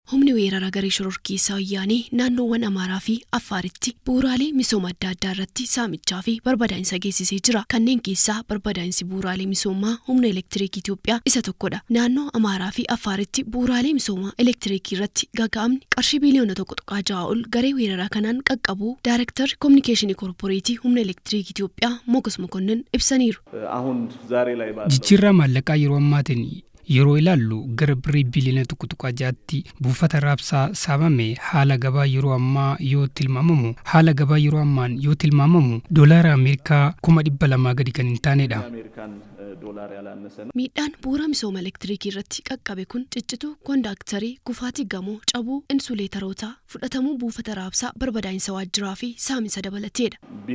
humni weerara garee shororkeessaa wayyaanee naannoowwan Amaaraa fi Affaaritti bu'uuraalee misooma adda addaa irratti saamichaa fi barbadaa'insa geessisee jira. Kanneen keessaa barbadaa'insi bu'uuraalee misoomaa humna elektiriikii Itoophiyaa isa tokkodha. Naannoo Amaaraa fi Affaaritti bu'uuraalee misoomaa elektiriikii irratti gaaga'amni qarshii biliyoona tokko tuqaa ja'a ol garee weeraraa kanaan qaqqabu Daayirektarri Kominikeeshinii Koorporeetii humna elektiriikii Itoophiyaa Mogus Mokonnin ibsaniiru. Jijjiirraa maallaqaa yeroo ammaatiin yeroo ilaallu gara birrii biliyoona tokko tuqaa jaatti buufata raabsaa saamame haala gabaa yeroo ammaa yoo tilmaamamu haala gabaa yeroo ammaan yoo tilmaamamu doolaara ameerikaa kuma dhibba lamaa gadi kan hin taanedha. Miidhaan bu'uura misooma elektiriikii irratti qaqqabe kun ciccituu koondaaktarii gufaatii gamoo cabuu insuleetarootaa fudhatamuu buufata raabsaa barbadaa'insa waajjiraa fi saamicha dabalateedha.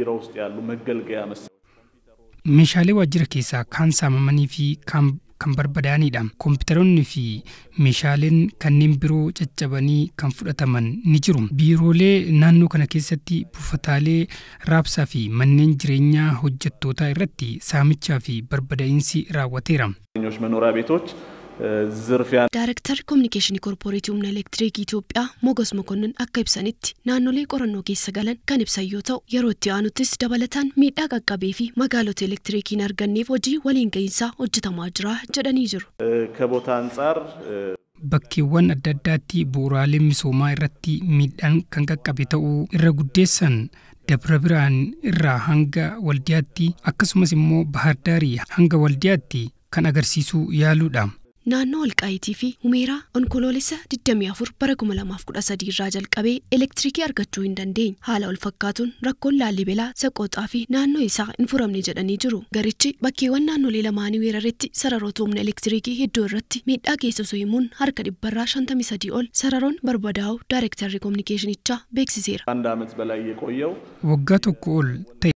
Meeshaalee waajjira keessaa kaan saamamanii fi kaan kan barbadaa'anidha. Kompiitaroonni fi meeshaaleen kanneen biroo caccabanii kan fudhataman ni jiru. Biiroolee naannoo kana keessatti buufataalee raabsaa fi manneen jireenyaa hojjettootaa irratti saamichaa fi barbadaa'insi raawwateera. Daayirektarri Kominikeeshinii Koorporeetii Humna Elektiriikii Itoophiyaa Mogos Mokonnin akka ibsanitti naannolee qorannoo keessa galan kan ibsan yoo ta'u yeroo itti aanuttis dabalataan miidhaa qaqqabee fi magaalota elektiriikii hin arganneef hojii waliin gahinsaa hojjetamaa jira jedhanii jiru. Bakkeewwan adda addaatti bu'uuraalee misoomaa irratti miidhaan kan qaqqabe ta'uu irra guddeessan dabra biraan irraa hanga waldiyaatti akkasumas immoo bahardaarii hanga waldiyaatti kan agarsiisuu yaaluudha. Naannoo Walqaayitii fi Humeeraa onkoloolessa 24 bara 2013 irraa jalqabee elektiriikii argachuu hin dandeenye. Haala wal fakkaatuun rakkoon Laallibelaa, Saqooxaa fi naannoo isaa hin furamne jedhanii jiru. Garichi bakkeewwan naannolee lamaanii weeraretti sararoota humna elektiriikii hedduu irratti miidhaa geessisu himuun harka dhibbarraa 53 ol sararoon barbadaa'u Daayirektarri Kominikeeshinichaa beeksiseera. Waggaa tokko ol ta'e